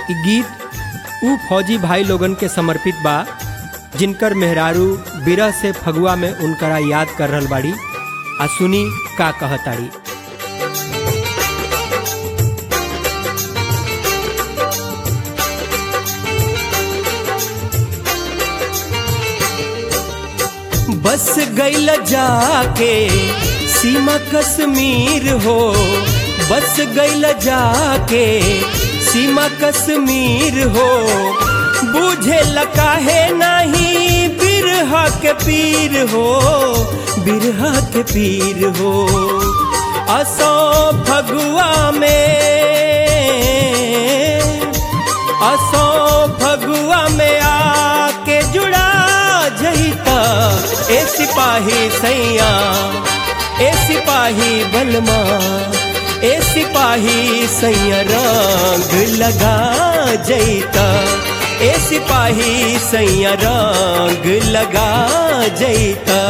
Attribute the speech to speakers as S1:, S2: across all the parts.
S1: इ गीत ऊ फौजी भाई लोगन के समर्पित बा जिनकर मेहरारू बिरह से फगुआ में उनकरा याद कर रहल बाड़ी आ सुनी का कहताड़ी बस गईल जाके सीमा कश्मीर हो बस गईल जाके सीमा कश्मीर हो बुझे काहे नहीं बिरहा के पीर हो बिरहा के पीर हो असो फगुआ में असो फगुआ में आके जुड़ा जईता ए सिपाही सैया ए सिपाही बलमा ए सिपाही सैया रंग लगा जईता ए सिपाही सैया रंग लगा जईता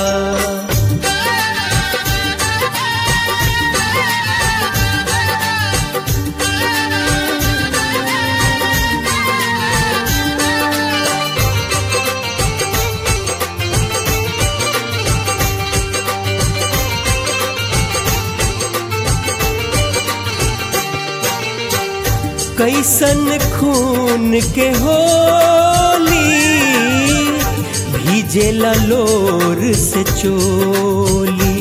S1: कैसन खून के होली भीजे लोर से चोली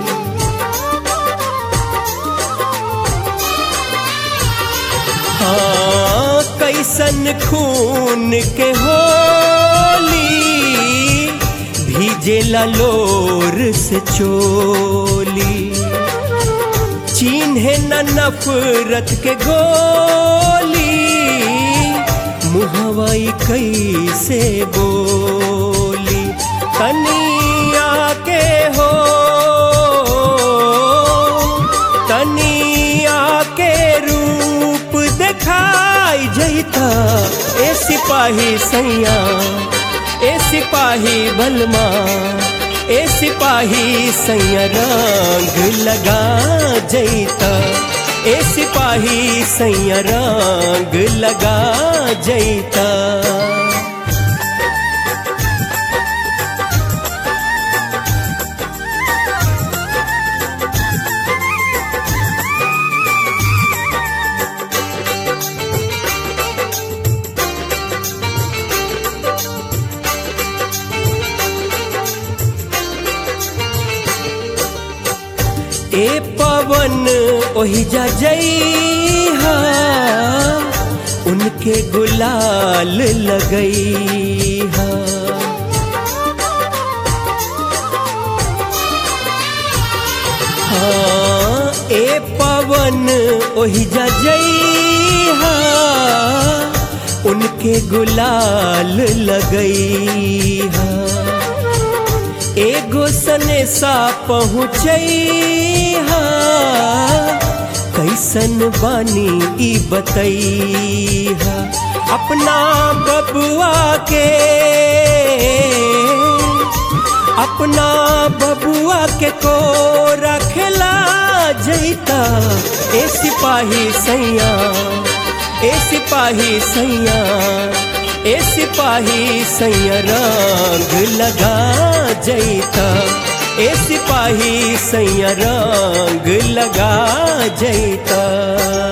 S1: हाँ कैसन खून के होली भीजे लोर से चोली चिन्हे न नफरत के गोली मुहवाई कैसे बोली तनिया के हो तनिया के रूप दिखाई जैता ए सिपाही सैया ए सिपाही बलमा ए सिपाही सैया रंग लगा जैता ए सिपाही सैया रंग लगा जैता ए पवन ओहि जा जइहा उनके गुलाल लगइहा हाँ ए पवन ओहि जा जइहा उनके गुलाल लगइहा एगो सने सा पहुँचैहा कैसन बानी ई बतैहा अपना बबुआ के अपना बबुआ के को रखला जैता ए सिपाही सैया ए सिपाही सैया ए सिपाही सैया रंग लगा जैता ए सिपाही सैया रंग लगा जैता